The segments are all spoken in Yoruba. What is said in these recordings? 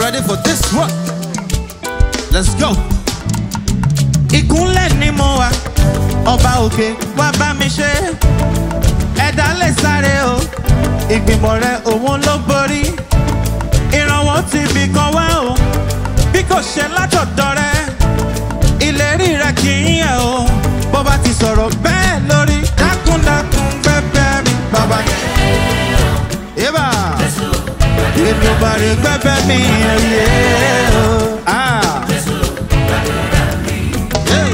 ready for this one? Let's go. ìkúnlẹ̀ ni mo wà ọba òkè wá bá mi ṣe ẹ̀dá lè sáré o ìgbìmọ̀ rẹ òun ló borí ìrànwọ́ ti bì kan wá o bí kò ṣe látọ̀dọ̀ rẹ ìlérí rẹ kì í yẹ o bó bá ti sọ̀rọ̀ bẹ́ẹ̀ lórí dákúndákún gbẹ́gbẹ́ mi bàbá. Eba, èmi ò bá rí gbẹ́gbẹ́ mi ẹ̀yẹ́ o. Ah. Hey.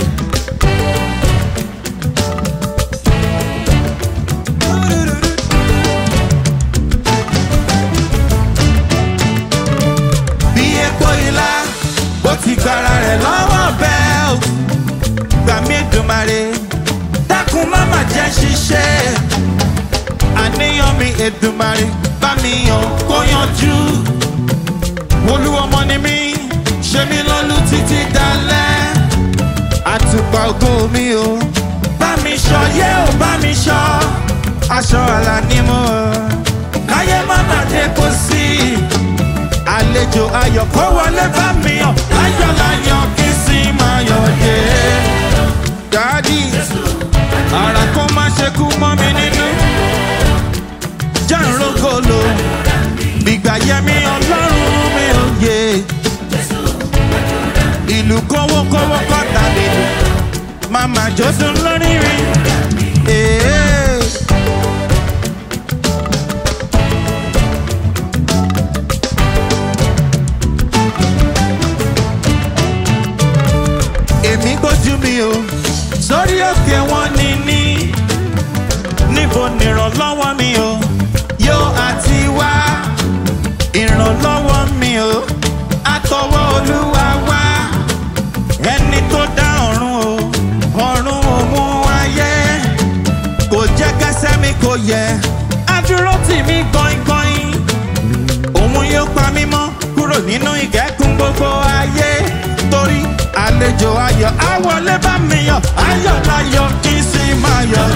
bí epo ilá bó ti gbára rẹ̀ lọ́wọ́ bẹ́ẹ̀ o gbà mí dùmarè dákun má má jẹ́ ṣiṣẹ́ àníyàn mi èdùmarè bá mi yàn kó yanjú olúwọmọ ni mí ṣe mí lọ́lú títí dalẹ́ àtùpà ògo mi o bá mi ṣọ yé o bá mi ṣọ aṣọ àlà ni mo káyé má má dé kó sí àlejò ayọ̀ kó wọlé bá mi yàn láyọ̀ láyọ̀ kí sì máa yọ̀ dé. dádì ara kó má ṣe kú mọ́ mi nínú jàǹrógolo gbígbà yẹmi ọlọ́run mi ò yé ìlú kówókówó kọ́ta nínú màmá jọ́dún lórí rí. Ee. èmi gbójú mi o sórí òkè wọn ní ní níbo nìrànlọ́wọ́ mi o yóò àti wá ìrànlọ́wọ́ mi o àtọwọ́ olúwa wá ẹni tó dá ọ̀run o ọ̀run òun ayé kò jẹ́ kẹsẹ́ mi kò yẹ adúró tì mí gbọ̀ngbọ̀n òun yóò pa mí mọ́ kúrò nínú ìkẹ́kùn gbogbo ayé torí àlejò ayọ̀ àwọlé bá mi yọ̀ ayọ̀ láyọ̀ kí n sì máa yọ̀.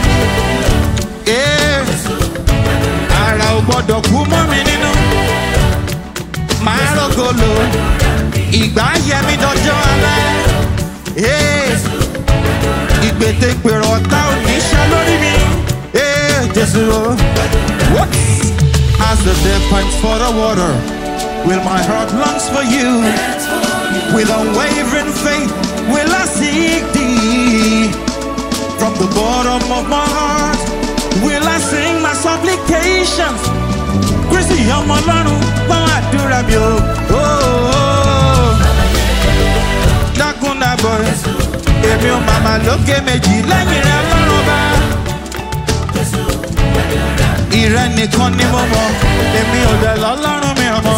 Ee, ara ò gbọ́dọ̀ kú mọ́ mi nínú máa rògolo ìgbà yẹmi dọjọ́ alẹ́. Ee, ìgbètègbèrò ọ̀tá ò ní ṣe lórí mi. Ee, Jésù o. What? As the dead pipes for the water, will my heart longs for you. With unwavering faith, will I seek thee. From the bottom of my heart, will I sing my supplications. Kristi ọmọ ọlọ́run gbọ́n àdúrà mi o. Oh, oh. Dákun dàbọ̀ èmi ò màmá lókè méjì lẹ́yìn rẹ̀ lọ́rùn bá. Ìrẹ́ nìkan ni mo mọ̀, èmi ò dẹ̀ lọ́lọ́run mi ọmọ.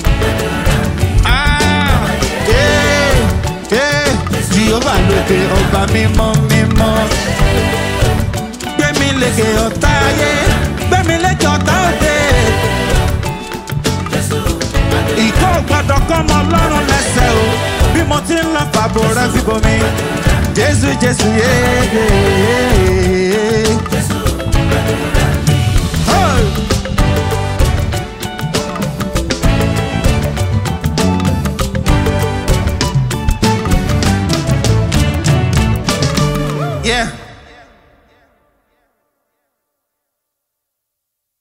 Ah, eh, eh, Jehova lókè ọba mímọ́ mímọ́. Gbẹ̀mí lékè ọ̀tá ayé, gbẹ̀mí lékè ọ̀tá òde. Ìkọ́ gbọ́dọ̀ kọ́ ọmọ ọlọ́run lẹ́sẹ̀ o, bí mo ti ń lọ fàbọ̀ rẹ fi bomi. Jésù Jésù yéé.